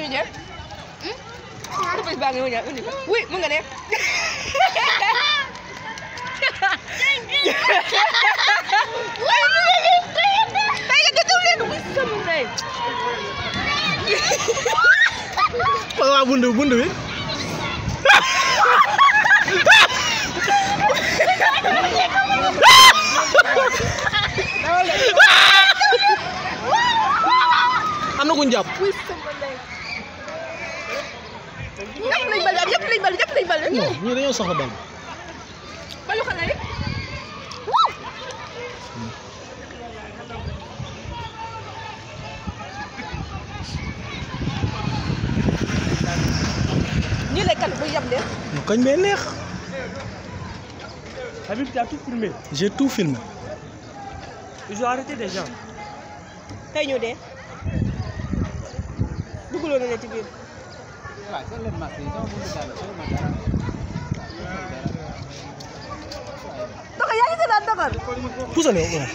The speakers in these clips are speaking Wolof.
ñu jël. surprise baa ngi ñëw ñaar indi ko. oui mun nga dem. tey nga dëgg leen wuy sama ndey. waa buntu bi buntu bi am na ku ñu jàpp wuy sama ndey. ñëpp lañ bal ñëpp lañ bal ñëpp lañ bal. non ñii dañoo soxla bal balu xale rek. ñii lay kan bu yab de. mu kañ bee neex Habib, tu as tout filmé. j'ai tout filmé Ils ont arrêté des gens. tey ñu dee. dugaloon na ne ci biir. Doxal yaa ngi seetaan doxal. pusal yow waaw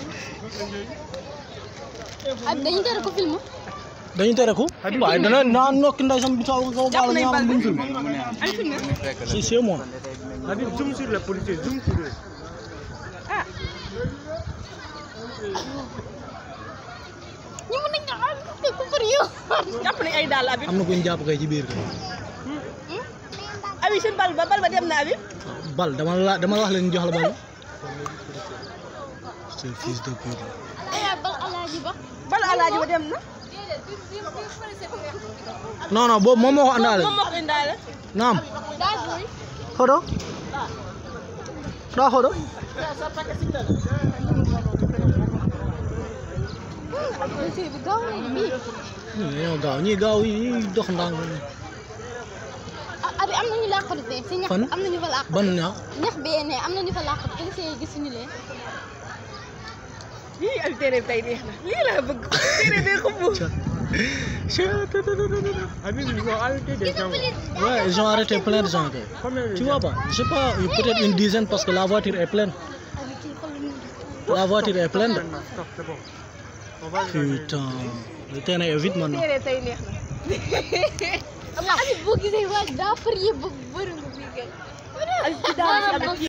ak dañu tere ko film dañu tere ko waaye dana naa nokki nday sam bi sa kaw jàpp baal nañ ñaar bal buñ bi. film ay film. si c'est moi Habib, zoom sur les policiers, zoom sur eux. ah. ñu mën nañ am te ku pour yow jàpp nañ ay dàll Habib. am na ku ñu jàpp kay ci biir Habib seen bal ba bal ba dem na Habib. bal dama la dama la wax leen ñu jox la bal c'est fils de pute ay bal alaaji ba bal alaaji ba dem na. non non boobu moom moo ko àndaale moom moo ko indaale. naam daa booy xodo daa xodo dossier bi gaaw na bii ñii dañoo gaaw ñii gaaw yi ñii dox ndànk ah abi am nañu làqatu de si ñax Fan? am nañu fa làqatu ban ñaax ñax bee ne am nañu fa làqatu policier yi gisuñu leen lii ak téere bi tey neex na lii laa bëgg téere bee ko buur. Habib, ils ont arrêté des gens. Ouais, ils ont arrêté plein de gens. kay. Combien de Tu gens vois pas, je sais pas, peut-être une dizaine parce que la voiture est pleine. abi kii xool ñu La voiture est pleine. Maintenant, stop, c'est bon. On va regarder. Putain, le terrain est vide maintenant. téere tey neex na. abi boo gisee waaj daa far yëpp ba bëri nga bii gën ak ci daal ci Habib.